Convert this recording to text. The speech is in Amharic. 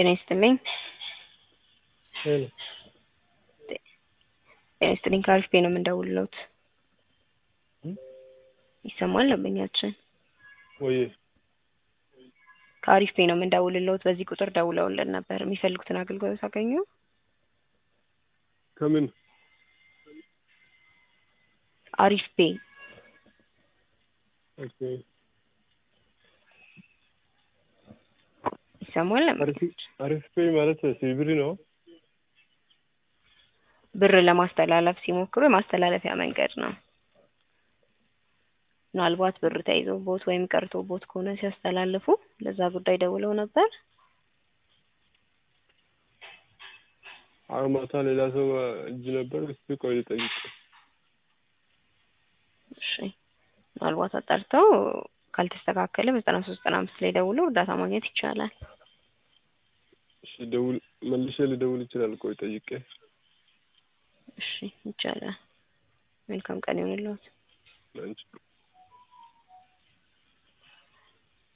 ጤና ይስጥልኝ። ሄሎ ጤና ይስጥልኝ። ከአሪፍ ቤት ነው የምንደውልለት። እም? ይሰማል ደንበኛችን? ወይ ከአሪፍ ቤት ነው የምንደውልለት። በዚህ ቁጥር ደውለውልን ነበር። የሚፈልጉትን አገልግሎት አገኙ? ከምን አሪፍ ቤ ኦኬ ይሰማል? አሪፍ አሪፍ ፔይ ማለት ሲብሪ ነው። ብር ለማስተላለፍ ሲሞክሩ የማስተላለፊያ መንገድ ነው። ምናልባት ብር ተይዞቦት ወይም ቀርቶቦት ከሆነ ሲያስተላልፉ ለዛ ጉዳይ ደውለው ነበር። አሁን ማታ ሌላ ሰው እጅ ነበር። እስቲ ቆይ ልጠይቅ። እሺ ምናልባት አጣርተው ካልተስተካከለ በዘጠና ሶስት ዘጠና አምስት ላይ ደውለው እርዳታ ማግኘት ይቻላል። እሺ ደውል መልሼ ልደውል ይችላል። ቆይ ጠይቄ። እሺ ይቻላል። መልካም ቀን ይሁንልዎት። አንቺ